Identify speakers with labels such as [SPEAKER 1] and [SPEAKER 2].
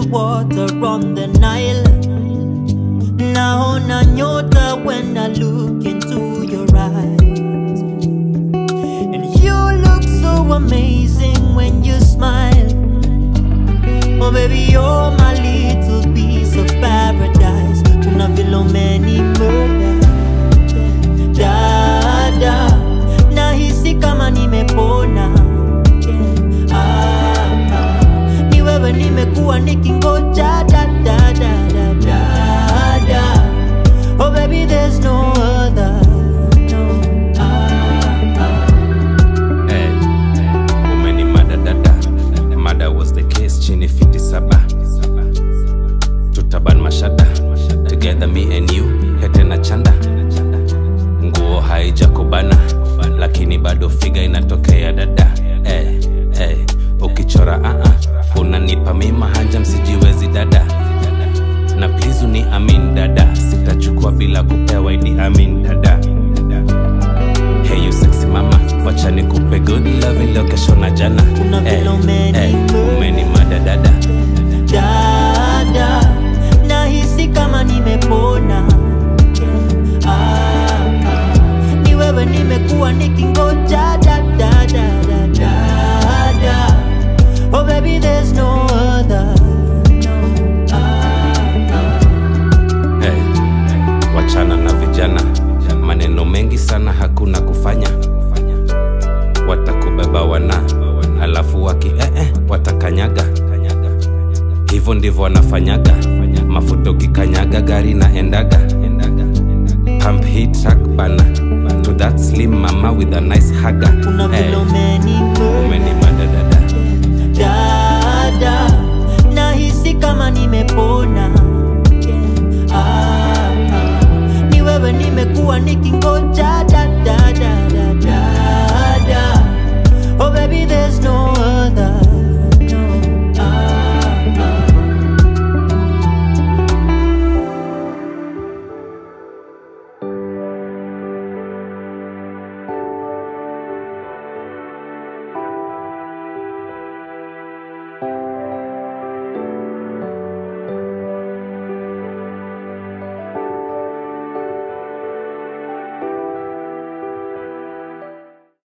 [SPEAKER 1] water on the Nile. Naona nyota when I look into your eyes. And you look so amazing when you smile. Oh baby, you're my little piece of paradise. Kuna vile umenimurder. Dada, nahisi kama nimepona. Ah, ah, ni wewe nimekuwa nikingoja da, da, da, da, da, da. Oh baby, there's no other. No. Ah, ah.
[SPEAKER 2] Hey, umeni mada dada mada was the case chini fiti saba tutaban mashada together me and you hete na chanda nguo haijakubana lakini bado figa inatokea dada hey, hey, ukichora uh-uh, unanipa mima hanja msijiwezi dada na please uni amin dada sitachukua bila kupewa idi amin dada Hey you sexy mama, wacha nikupe good love leo kesho na jana.
[SPEAKER 1] Kuna vile
[SPEAKER 2] Eh,
[SPEAKER 1] umeni
[SPEAKER 2] eh,
[SPEAKER 1] murder.
[SPEAKER 2] umeni mada dada.
[SPEAKER 1] dada nahisi kama nimepona ah, ah. ni wewe nimekuwa nikingoja da, da, da, da, da, da. oh baby there's no other no. ah, ah.
[SPEAKER 2] Hey, wachana na vijana, maneno mengi sana hakuna kufanya. Watakubeba wana, alafu waki eh, eh, watakanyaga. Hivyo ndivyo wanafanyaga, mafuta ukikanyaga gari na endaga. Pump hit track bana, to that slim mama with a nice haga.
[SPEAKER 1] kuna vile
[SPEAKER 2] Hey,
[SPEAKER 1] umeni
[SPEAKER 2] umeni
[SPEAKER 1] murder.
[SPEAKER 2] mada dada.
[SPEAKER 1] dada nahisi kama nimepona ah, ah. ni wewe nimekuwa nikingoja